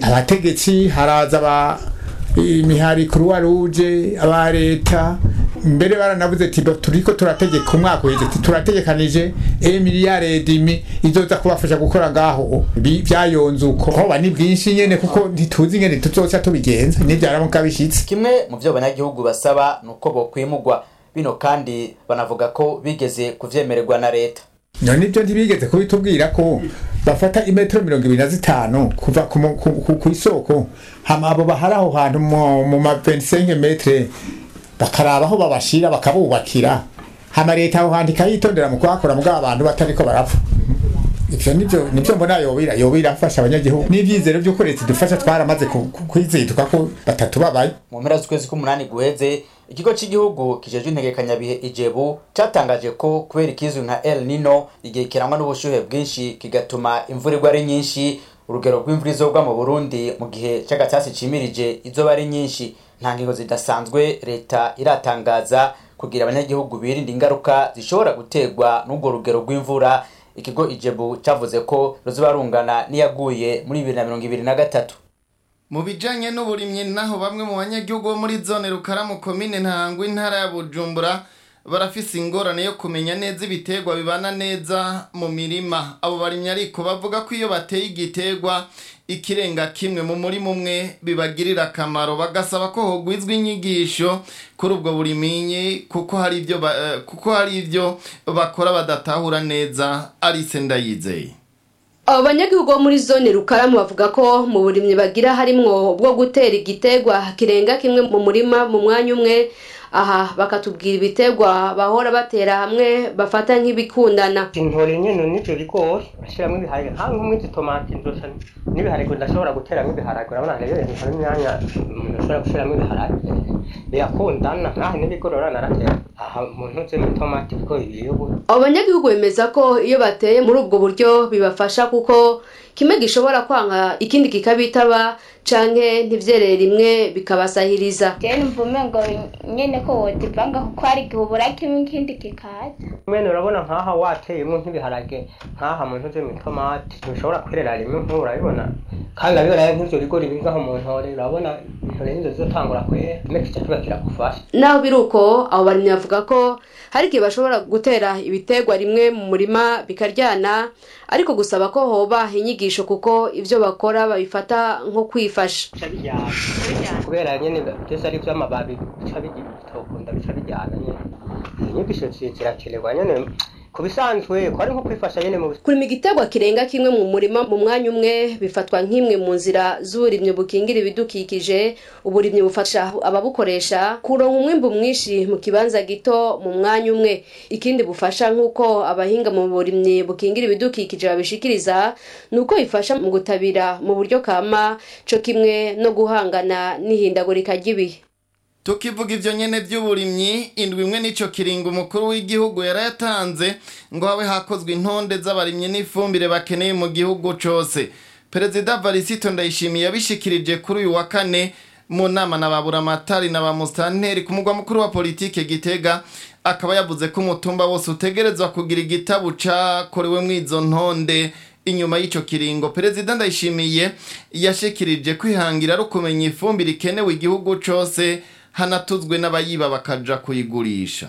abategetsi haraza aba imihari kuruwa ruje aba leta mbere baranavuze ati turiko turategeka umwaka uheze ati turategekanije emiliyare dimi izoza kubafasha gukora ngaho Bi- vyayonze uko hoba ni bwinshi nyene kuko ntituzi ingene tuzoca tubigenza nivyaramuka bishitse kimwe mu byo abanyagihugu basaba ni uko bokwimugwa bino kandi banavuga ko bigeze kuvyemererwa na leta none ibyo ntibigeze kubitubwira ko bafata imetero mirongo ibiri na zitanu kuva ku mu- ku- ku- ku isoko hama abo bahari aho hantu mu mu ma 25 metre bakaraba aho babashira bakabubakira hama leta aho hantu ikayitondera mu kuhakora mugabo abantu batariko barapfa ivyo nivyo nivyo mbona yobira yobira afasha abanyagihugu n'ivyizero vy'uko leta idufasha twaramaze ku- ku- kwiziduka ko batatu babaye mu mpera z'ukwezi k'umunani guheze ikigo cy'igihugu kijejwe integekanyabihe ijebu cyatangaje ko kubera ikizwi nka el nino igihe kirangwa n'ubushyuhe bwinshi kigatuma imvura igwa ari nyinshi urugero rw'imvura izogwa mu burundi mu gihe cy'agatasi cimirije izoba ari nyinshi nta ngingo zidasanzwe leta iratangaza kugira abanyagihugu birinda ingaruka zishobora guterwa n'urwo rugero rw'imvura ikigo ijebu cyavuze ko ruzoba rungana n'iyaguye muri bibiri na mirongo ibiri na gatatu mu bijanye n'uburimyi naho bamwe mu banyagihugu bo muri zone rukaramu komine ntangwa intara ya bujumbura barafise ingorane yo kumenya neza ibiterwa bibana neza mu mirima abo barimyi ariko bavuga ko iyo bateye igiterwa ikirenga kimwe mu murima umwe bibagirira akamaro bagasaba ko hogwizwa inyigisho kuri ubwo burimyi kuko hari ibyo ba- eh, kuko hari ibyo bakora badatahura neza arise ndayizeye abo banyagihugu bo muri zone rukaramu bavuga ko mu burimyi bagira harimwo bwo gutera igiterwa kirenga kimwe mu murima mu mwanya umwe aha bakatubwira ibiterwa bahora batera hamwe bafata nk'ibikundana intore nyene n'ivyo bigori urashiramwo ibiharage nka nk'umwizi tomati ndosa n'ibiharage ndashobora guteramwo ibiharage urabona rero hari imyanya umuntu ashobora gushiramwo ibiharage birakundana naho n'ibigori urabona naratera aha umuntu uzi tomati kuko ibiyobo abo banyagihugu bemeza ko iyo bateye muri ubwo buryo bibafasha kuko kimwe gishobora kwanga ikindi kikabitaba canke ntivyerere rimwe bikabasahiriza jene mvume ngo nyene ko wodivanga kuko hari igihe ubura kimwe ikindi kikaza mwene urabona nk'aha wateyemwo nk'ibiharage nk'aha muntu uzi tomati ntibishobora kwerera rimwe nk'ubu urabibona kandi urabibona nk'ivyo bigori biri ngaho mu ntore urabona intore nizo zizotangura kwera kimwe kica kiba kiragufasha naho biri uko abo barimyi bavuga ko hari igihe bashobora gutera ibiterwa rimwe mu murima bikaryana ariko gusaba ko hoba inyigisho kuko ivyo bakora babifata nko kwifasha bica bijyana kubera nyene byose ari ivy'amababi bica bitokunda bica bijyana nyene inyigisho zi- zirakenerwa nyene ku bisanzwe ko ari nko kwifasha nyene mu kurima igiterwa kirenga kimwe mu murima mu mwanya umwe bifatwa nk'imwe mu nzira z'uburimyi bukingira ibidukikije uburimyi bufasha ababukoresha kuronka umwimbu mwinshi mu kibanza gito mu mwanya umwe ikindi bufasha nk'uko abahinga mu burimyi bukingira ibidukikije babishikiriza ni uko bifasha mu gutabira mu buryo kama co kimwe no guhangana n'ihindagurika ry'ibihe tukivuga ivyo nyene vy'uburimyi indwi imwe n'ico kiringo umukuru w'igihugu yarayatanze ngo habe hakozwe intonde z'abarimyi n'ifumbire bakeneye mu gihugu cose perezida varisito ndayishimiye yabishikirije kuri uyu wa kane mu nama na baburamatari na bamusitanteri ku mugwa mukuru wa politike gitega akaba yavuze ko umutumba wose utegerezwa kugira igitabu cakorewe mw'izo ntonde inyuma y'ico kiringo perezida ndayishimiye yashikirije kwihangira ari ukumenya ifumbire ikenewe igihugu cose hanatuzwe n'abayiba bakaja kuyigurisha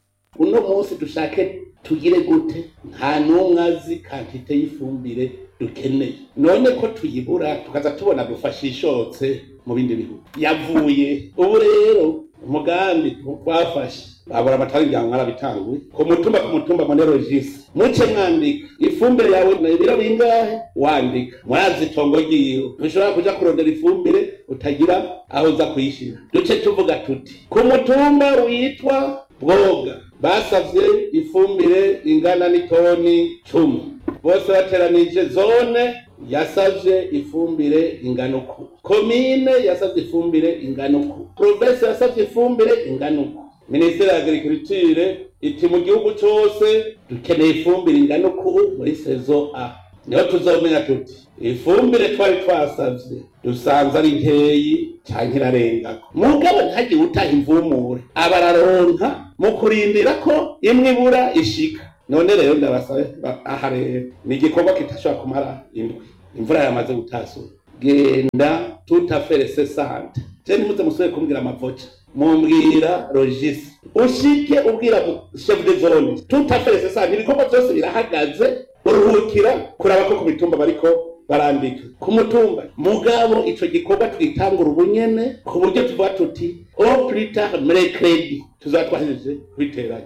uno munsi dushake tugire gute nta n'umwe azi kantite y'ifumbire dukeneye none ko tuyibura tukaza tubona dufashe ishotse mu bindi bihugu yavuye ubu rero umugambi twafashe babura amatara ibyango mwarabitanguye ku mutumba ku mutumba monerogisi muce mwandika ifumbire yawe na ibiro bingahe wandika murazi itongo ryiwe ntushobora kuja kurondera ifumbire utagira aho uza kuyishira duce tuvuga tuti ku mutumba witwa bwoga basavye ifumbire ingana n'itoni cumi bose bateranije zone yasavye ifumbire ingana uku komine yasavye ifumbire ingana uku provinsi yasavye ifumbire ingana uku minisiteri ya agriculture iti mu gihugu cose dukeneye ifumbire ingana uku muri sezo a niho tuzomenya tuti ifumbire twari twasavye dusanze ari nkeyi canke irarengako mugabo ntihagire utaha imvumure abararonka mu kurindira ko imwe ibura ishika none rero ndabasabe ba- aha rero ni igikorwa kitashobora kumara indwi imvura yamaze gutasura genda tutafere sesante je ntimuze musubire kumbwira amavoca mumbwira logisi ushike ubwira mu- chef de zone tutafere sesante ibikorwa byose birahagaze uruhukira kuraba ko ku mitumba bariko barandika ku mutumba mugabo ico gikorwa twitangura ubunyene ku buryo tuvuga tuti au plus tard mercredi tuzaba twahejeje kubiteranya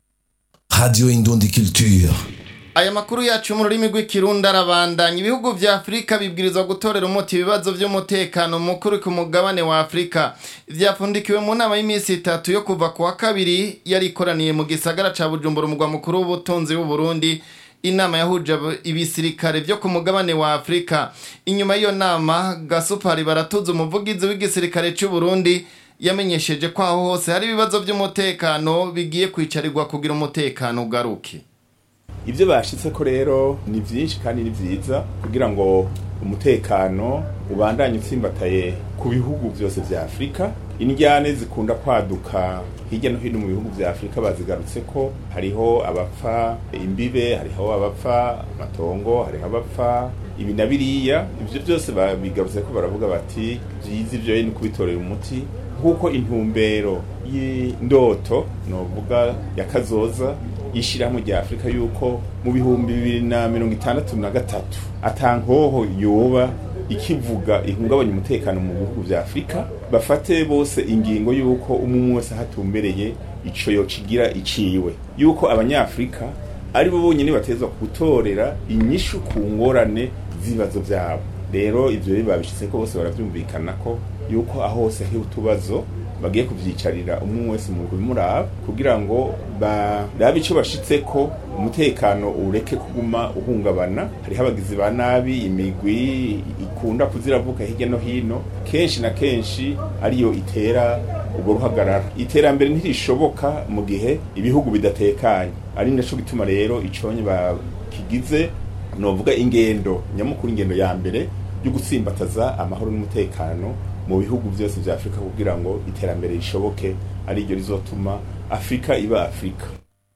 Radio Indundi Culture. aya makuru yacu mu rurimi rw'ikirundi arabandanya ibihugu vya afurika bibwirizwa gutorera umuti ibibazo vy'umutekano mukuru ku mugabane wa afurika vyapfundikiwe mu nama y'iminsi itatu yo kuva ku wa kabiri yari ikoraniye mu gisagara ca bujumbura umugwa mukuru w'ubutunzi w'uburundi inama yahuje abo- ibisirikare vyo ku mugabane wa afurika inyuma y'iyo nama gasupari baratuza umuvugizi w'igisirikare c'uburundi yamenyesheje ko aho hose hari ibibazo vy'umutekano bigiye kwicarirwa kugira umutekano ugaruke ibyo bashitse ko rero ni byinshi kandi ni byiza kugira ngo umutekano ubandanye utsimbataye ku bihugu byose vya afurika indyane zikunda kwaduka hirya no hino mu bihugu vya afurika bazigarutse ko hariho abapfa imbibe hariho abapfa amatongo hariho abapfa ibi na biriya ibyo byose babigarutse ko baravuga bati byiza ibyo ni kubitorera umuti nk'uko intumbero y'indoto novuga ya kazoza y'ishyirahamwe rya afurika yuko mu bihumbi bibiri na mirongo itandatu na gatatu atankoho yoba ikivuga ihungabanya umutekano mu bihugu vya afurika bafate bose ingingo yuko umwe wese ahatumbereye ico yocigira iciwe yuko abanyafurika ari bo bonyene batezwa gutorera inyishu ku ngorane z'ibibazo vyabo rero ivyo rero babishitseko bose baravyumvikana ko yuko aho hose hari utubazo bagiye kuvyicarira umwe wese mu bimuraba kugira ngo barabe ico bashitseko umutekano ureke kuguma uhungabana hariho abagizi ba nabi imigwi ikunda kuziravuka hirya no hino kenshi na kenshi ariyo itera ubwo ruhagarara iterambere ntirishoboka mu gihe ibihugu bidatekanye ari naco gituma rero iconye bakigize novuga ingendo nyamukuru ingendo ya mbere yo gutsimbataza amahoro n'umutekano mu bihugu byose vya afurika kugira ngo iterambere rishoboke ari ryo rizotuma afurika iba afurika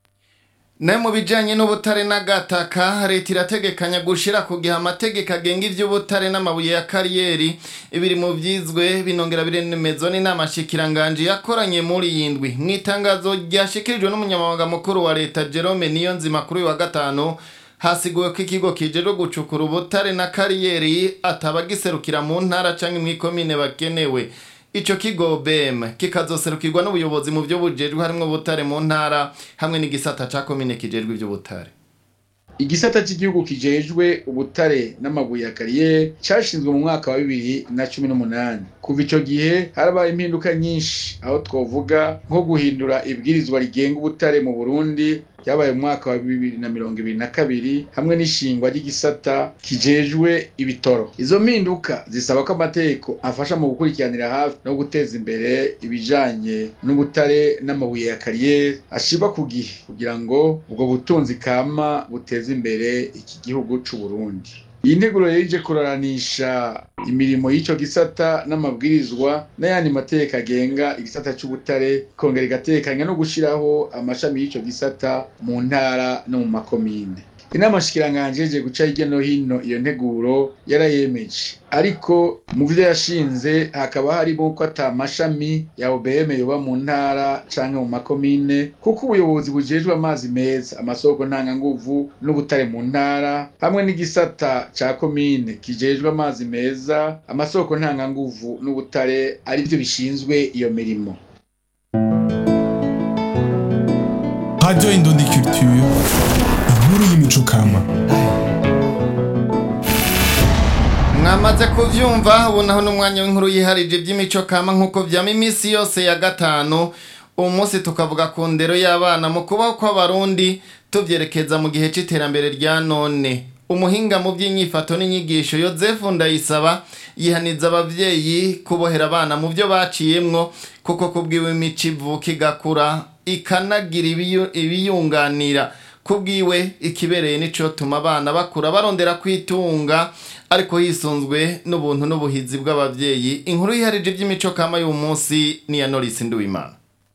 nayo mu bijanye n'ubutare n'agataka leta irategekanya gushira ku gihe amategeko agenga ivy'ubutare n'amabuye ya kariyeri ibiri mu vyizwe binongera biremezwa n'inama shikiranganje yakoranye muri iyi ndwi mu itangazo ryashikirijwe n'umunyamabanga mukuru wa leta jerome niyonzima kuri uyu wa gatanu hasiguwe ko ikigo kijejwe gucukura ubutare na kariyeri atabagiserukira mu ntara canke mw'ikomine bagenewe ico kigo BM kikazoserukirwa n'ubuyobozi mu byo bujejwe harimwo ubutare mu ntara hamwe n'igisata ca komine kijejwe ivy'ubutare igisata cy'igihugu kijejwe ubutare n'amabuye ya kariyeri cyashinzwe mu mwaka wa bibiri na cumi n'umunani kuva ico gihe harabaye impinduka nyinshi aho twovuga nko guhindura ibwirizwa rigenga ubutare mu burundi ryabaye mu mwaka wa bibiri na mirongo ibiri na kabiri hamwe n'ishingwa ry'igisata kijejwe ibitoro izo mpinduka zisaba ko amategeko afasha mu gukurikiranira hafi no guteza imbere ibijanye n'ubutare n'amabuye ya kariyeri ashirwa ku gihe kugira ngo ubwo butunzi kama buteze imbere iki gihugu c'u Burundi iyi nteguro rero ije kuraranisha imirimo y'ico gisata n'amabwirizwa n'ayandi mategeko agenga igisata c'ubutare kongera igatekanya no gushiraho amashami y'ico gisata mu ntara no mu makomine inama shikiranganje ije guca hirya no hino iyo nteguro yarayemeje ariko mu vyo yashinze hakaba harimo ko ata mashami ya OBM yoba mu ntara canke mu makomine kuko ubuyobozi bujejwe amazi meza amasoko ntanganguvu n'ubutare mu ntara hamwe n'igisata ca komine kijejwe amazi meza amasoko ntanganguvu n'ubutare ari vyo bishinzwe iyo mirimo Radio Indundi Culture, inkuru y'imico kama. mwamaze kuvyumva ubu naho n'umwanya w'inkuru yiharije iby'imico kama nk'uko vyama iminsi yose ya gatanu uwo munsi tukavuga ku ndero y'abana mu kubaho kw'abarundi tuvyerekeza mu gihe c'iterambere rya none umuhinga mu by'inyifato n'inyigisho yozefu ndayisaba yihaniza abavyeyi kubohera abana mu byo baciyemwo kuko kubwiwe imico ivuka igakura ikanagira ibiyu- ibiyunganira kubwiwe ikibereye nico tuma abana bakura barondera kwitunga ariko hisunzwe n'ubuntu n'ubuhizi bw'abavyeyi inkuru yiharije iby'imico kama y'uyu munsi ni ya Norris Nduwimana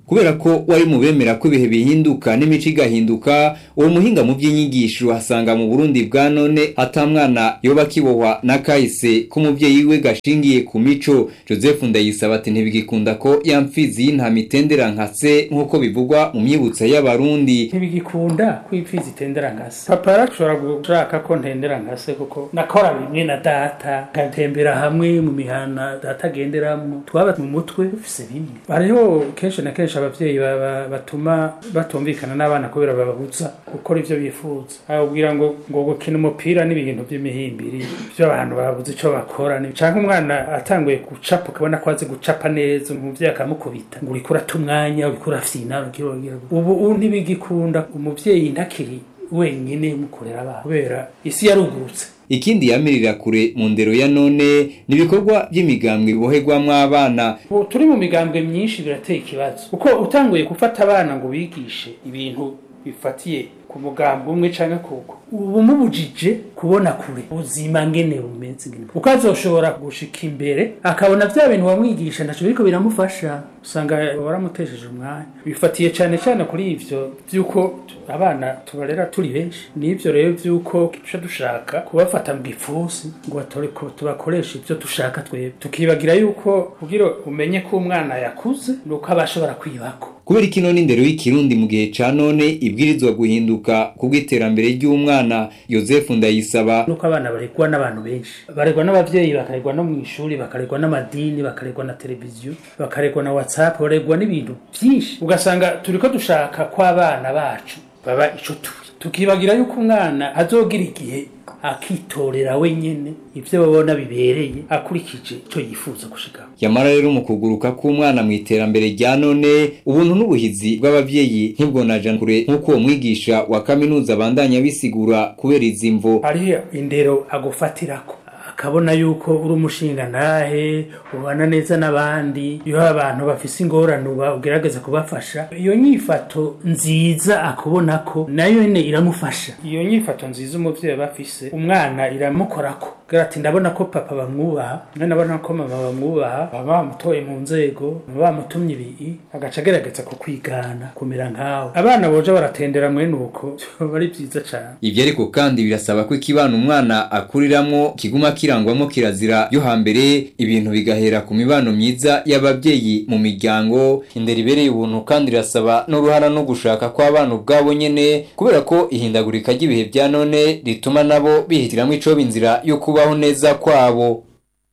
kubera ko wari mu bemera ko ibihe bihinduka n'imico igahinduka uwo muhinga mu by'inyigisho asanga mu Burundi bwa none ata mwana yoba kibohwa na kahise k'umuvyeyi we gashingiye ku mico Joseph Ndayisaba ati ntibigikunda ko ya mfizi y'intama itendera nka se nk'uko bivugwa mu myibutso y'abarundi ntibigikunda ko impfizi itendera nka se papa yarashobora gushaka ko ntendera nka se kuko nakora bimwe na data ngatembera hamwe mu mihana data agenderamwo twaba mu mutwe dufise bimwe hariho kenshi na kenshi abavyeyi baba- batuma batumvikana n'abana kubera bababuza gukora ivyo bifuza ababwira ngo ngo gukina umupira n'ibintu by'imihimbiri by'abantu babuze ico bakora ni- canke umwana atanguye gucapa ukabona ko azi gucapa neza umuvyeyi akamukubita ngo uriko urata umwanya uriko urafyina uriko uragira gute. ubu ubu ntibigikunda umuvyeyi ntakiri wenyine mukorera abana kubera isi yarugurutse ikindi yamirira kure mu ndero ya none ni ibikorwa by'imigambwe biboherwamwo abana ubu turi mu migambwe myinshi birateye ikibazo kuko utanguye gufata abana ngo bigishe ibintu bifatiye ku mugambwe umwe canke kuko ubu umubujije kubona kure ubuzima ngene bumeze ngene uko azoshobora gushika imbere akabona vya bintu wamwigisha ntaco biriko biramufasha usanga waramutesheje umwanya bifatiye cane cane kuri ivyo vy'uko abana tubarera turi benshi n'ivyo rero vy'uko duca dushaka kubafata mu gipfunsi ngo batore ko tubakoresha ivyo dushaka twebwe tukibagira yuko kugira umenye ko umwana yakuze nuko aba ashobora kwibako kubera ikino n'indero y'ikirundi mu gihe ca none ibwirizwa guhinduka kubw'iterambere ry'umwana Joseph Ndayisaba nuko abana baregwa n'abantu benshi baregwa n'abavyeyi bakaregwa no mu ishuri bakaregwa n'amadini bakaregwa na televiziyo bakaregwa na whatsapp baregwa n'ibintu byinshi ugasanga turiko dushaka ko abana bacu baba ico turi tukibagira yuko umwana azogira igihe akitorera wenyene ivyo babona bibereye akurikije ico yifuza gushikaho yamara rero mu kuguruka k'umwana mu iterambere rya none ubuntu n'ubuhizi bw'abavyeyi ntibwonaja kure nk'uko uwo mwigisha wa kaminuza abandanya bisigura kubera izi mvo hariho indero agufatirako akabona yuko uri umushinga ntahe ubana neza n'abandi iyo abantu bafise ingorane uba ugerageza kubafasha iyo nyifato nziza akubona ko nayo nyene iramufasha iyo nyifato nziza umuvyeyi aba afise umwana iramukorako Agira ati ndabona ko papa bamwubaha none ndabona ko mama bamwubaha baba bamutoye mu nzego baba bamutumye ibi agaca agerageza kukwigana kumera nkawe abana boja baratendera mwene uko biba ari vyiza cane ivyo ariko kandi birasaba ko ikibana umwana akuriramwo kiguma kirangwamo kirazira yo hambere ibintu bigahera ku mibano myiza y'abavyeyi mu miryango indero ibereye ubuntu kandi irasaba n'uruhara no gushaka kw'abana ubwabo nyene kubera ko ihindagurika ry'ibihe vya none rituma nabo bihitiramwo icoba inzira yo kubaho neza kwabo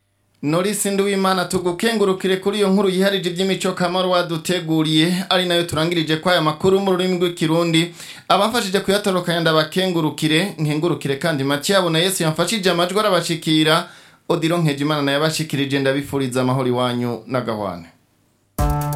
Norisi Nduwimana tugukengurukire kuri iyo nkuru yiharije iby'imico kamaro waduteguriye ari nayo turangirije kwa aya makuru mu rurimi rw'ikirundi abafashije kuyatorokanya ndabakengurukire nkengurukire kandi make yabona Yesu yamfashije amajwi arabashikira Odilo Nkejimana nayo abashikirije ndabifuriza amahoro iwanyu n'agahwane